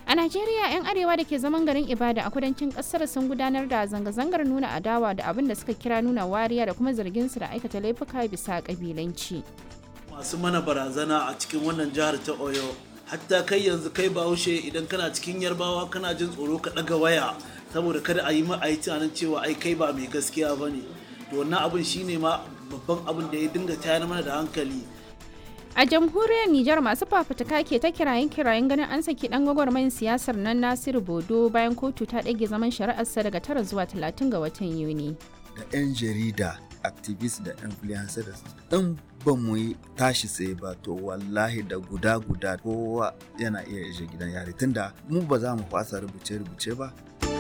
A Najeriya 'yan arewa da ke zaman garin Ibada a kudancin kasar sun gudanar da zanga-zangar nuna adawa da abin da suka kira nuna wariya da kuma zargin su da aikata laifuka bisa kabilanci. Masu mana barazana a cikin wannan jihar ta Oyo hatta kai yanzu kai bahaushe idan kana cikin yarbawa kana jin tsoro ka ɗaga waya saboda kada a yi ma a yi tunanin cewa ai kai ba mai gaskiya ba ne to wannan abin shine ma babban abin da ya dinga tayar mana da hankali A jamhuriyar Nijar masu fafutuka ke ta kirayen kirayen ganin an saki dan gwagwarmayin siyasar nan Nasiru Bodo bayan kotu ta ɗage zaman shari'arsa daga tara zuwa talatin ga watan Yuni. Da 'yan jarida, activist da influencers in ba mu yi tashi tsaye ba to wallahi da guda guda kowa yana iya ishe gidan yari tunda mu ba za mu fasa rubuce-rubuce ba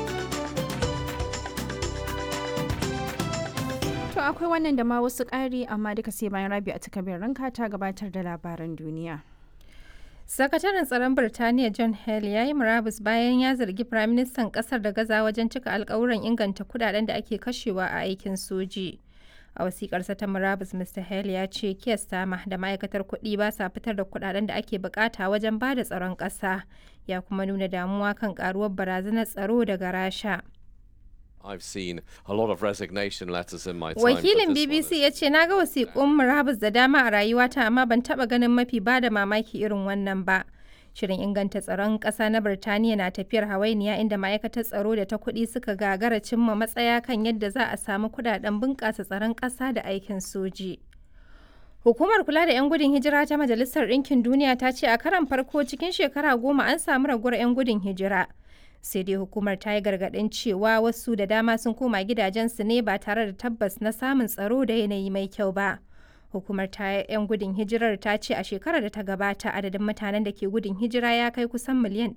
To akwai wannan da ma wasu ƙari amma duka sai bayan rabi a takabin ranka ta gabatar da labaran duniya. Sakataren tsaron Birtaniya John Hale ya yi murabus bayan ya zargi Firaministan ƙasar da gaza wajen cika alkawuran inganta kudaden da ake kashewa a aikin soji. A wasiƙarsa ta murabus Mr. Hale ya ce Keir Starmer da ma'aikatar kuɗi ba sa fitar da kudaden da ake bukata wajen ba da tsaron ƙasa. Ya kuma nuna damuwa kan ƙaruwar barazanar tsaro daga Rasha. I've seen a lot of resignation letters in my time. Wakilin BBC ya ce na ga wasiƙun murabus da dama a rayuwata amma ban taɓa ganin mafi ba da mamaki irin wannan ba. Shirin inganta tsaron ƙasa na Birtaniya na tafiyar hawainiya inda ma'aikatar tsaro da ta kuɗi suka gagara cimma matsaya kan yadda za a samu kuɗaɗen bunƙasa tsaron ƙasa da aikin soji. Hukumar kula da 'yan gudun hijira ta Majalisar Ɗinkin Duniya ta ce a karan farko cikin shekara goma an samu raguwar 'yan gudun hijira. sai dai hukumar ta yi gargaɗin cewa wasu da dama sun koma gidajensu ne ba tare da tabbas na samun tsaro da yanayi mai kyau ba hukumar ta 'yan gudun hijirar ta ce a shekarar da ta gabata adadin mutanen da ke gudun hijira ya kai kusan miliyan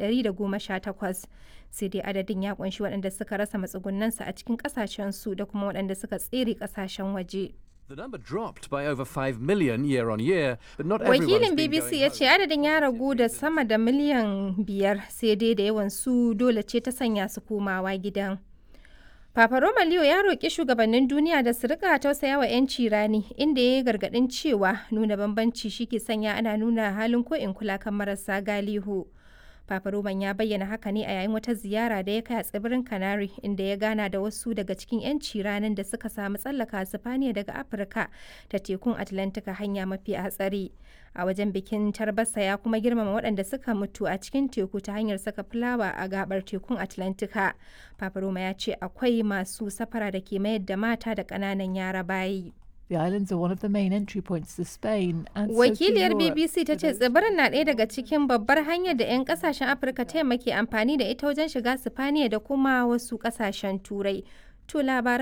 118 sai dai adadin ya kunshi waɗanda suka rasa matsugunansu a cikin ƙasashensu da kuma waɗanda suka tsere ƙasashen waje. The number dropped by over 5 million year on year, but not Wakilin BBC ya ce adadin ya ragu da sama da miliyan biyar sai dai da yawan su dole ce ta sanya su komawa gidan. Papa Roma Leo ya roƙi shugabannin duniya da su rika tausaya wa 'yanci rani inda ya yi gargaɗin cewa nuna bambanci shi ke sanya ana nuna halin ko in kula kan marasa galihu. Papa Roman ya bayyana haka ne a yayin wata ziyara da ya kai a tsibirin Canary inda ya gana da wasu daga cikin 'yanci ranar da suka samu tsallaka Sifaniya daga Afirka ta tekun Atlantika hanya mafi hatsari. A wajen bikin tarbasa ya kuma girmama waɗanda suka mutu a cikin teku ta hanyar saka fulawa a gabar tekun Atlantika. Papa Roma ya ce akwai masu safara da ke mayar da mata da ƙananan yara bayi. The islands are one of the main entry points to Spain and Wakiliyar BBC ta ce tsibirin na ɗaya daga cikin babbar hanyar da 'yan kasashen Afirka ta yamma ke amfani da ita wajen shiga Sifaniya da kuma wasu kasashen Turai. To labaran